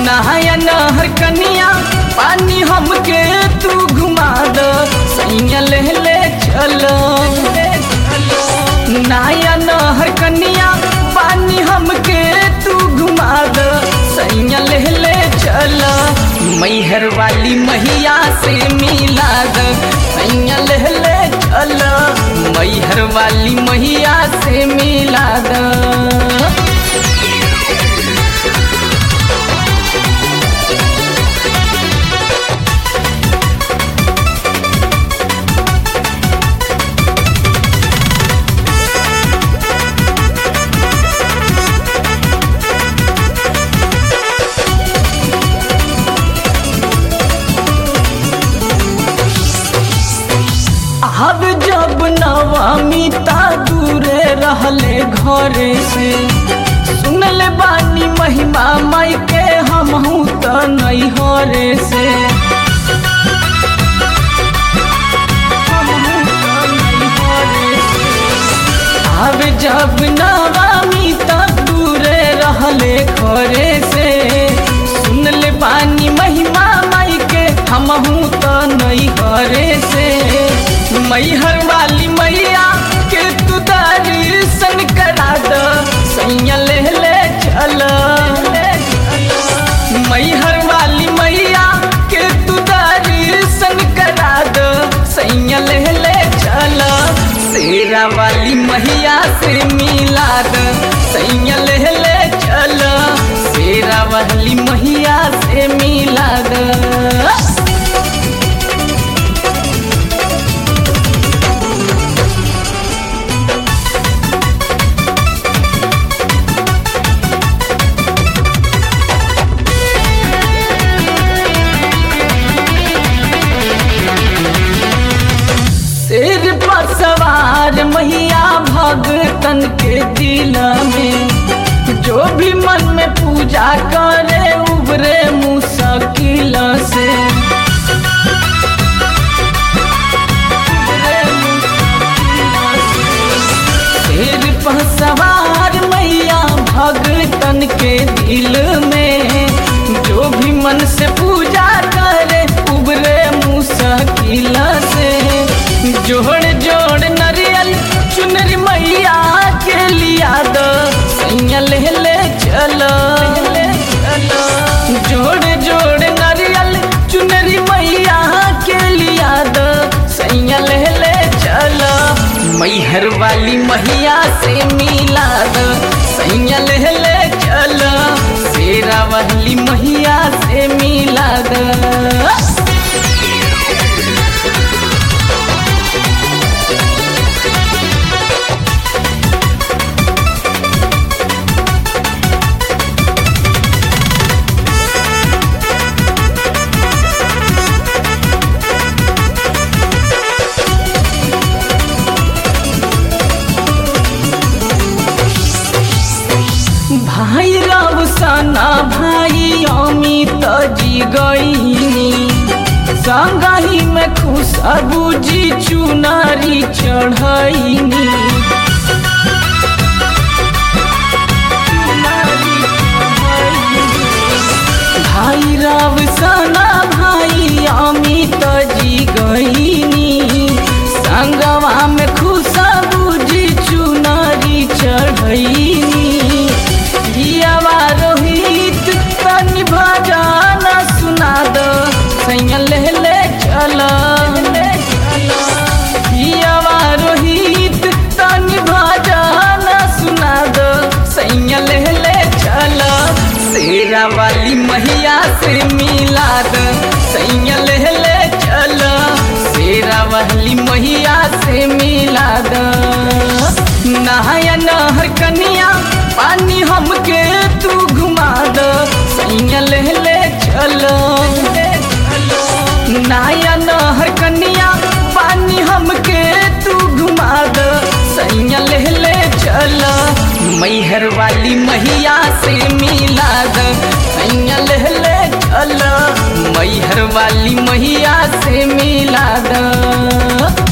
नहाया नहर कनिया पानी हमके तू घुमा द सैया ले ले चलो नहाया नहर कनिया पानी हमके तू घुमा द सैया ले ले चलो मैहर वाली मैया से मिला द सैया ले ले चलो मैहर वाली मैया से मिला द अब जब नवमी ता दूरे रहले घरे से सुनले बानी महिमा माई के हमहू त नहीं हरे से हमहू त नैहरे से। अब जब नवमी ता दूरे रहले घरे से सुनले बानी महिमा माई के हमहू त नहीं हरे से मैहर वाली मैया के तू दर्शन करा द सैया ले ले चल मैहर वाली मैया के तू दर्शन करा द सैया ले ले चल शेरा वाली मैया से मिला द सैया ले ले चल शेरा वाली मैया से मिला द सिर पर सवार मैया भगतन के दिल में जो भी मन में पूजा करे उबरे मुश्किल से उबरे मुश्किल से। सिर पर सवार मैया भगतन के दिल में जो भी मन से पूजा करे उबरे मुश्किल से जोड़ जोड़ नरियल चुनरी मैया के लिया दो सैया ले ले चलो जोड़ जोड़ नरियल चुनरी मैया के लिया दो सैया ले ले चलो मैहर वाली मैया से मिला दो सैया ले ले चलो शेरा वाली मैया से मिला दो भाई राव सना भाई अमित जी गईनी संगही में खुशबू जी चुनारी चढ़ैनी भाई राव सना भाई अमित जी गईनी संगवा में खुशबू जी चुनारी चढ़ैनी हियावा रोहित तनि भजन सुना दो सैया ले ले चल हियावा रोहित तनि भजन सुना दो सैया ले ले चल शेरा वाली मैया से मिला दो सैया ले ले चल शेरा वाली मैया से मिला दो नहाया नहर कनिया पानी हमके तू घुमा द सैया ले ले चलो नहाया नहर कनिया पानी हमके तू घुमा द सैया ले ले चलो मैहर वाली मैया से मिला द सैया ले ले चलो मैहर वाली मैया से मिला द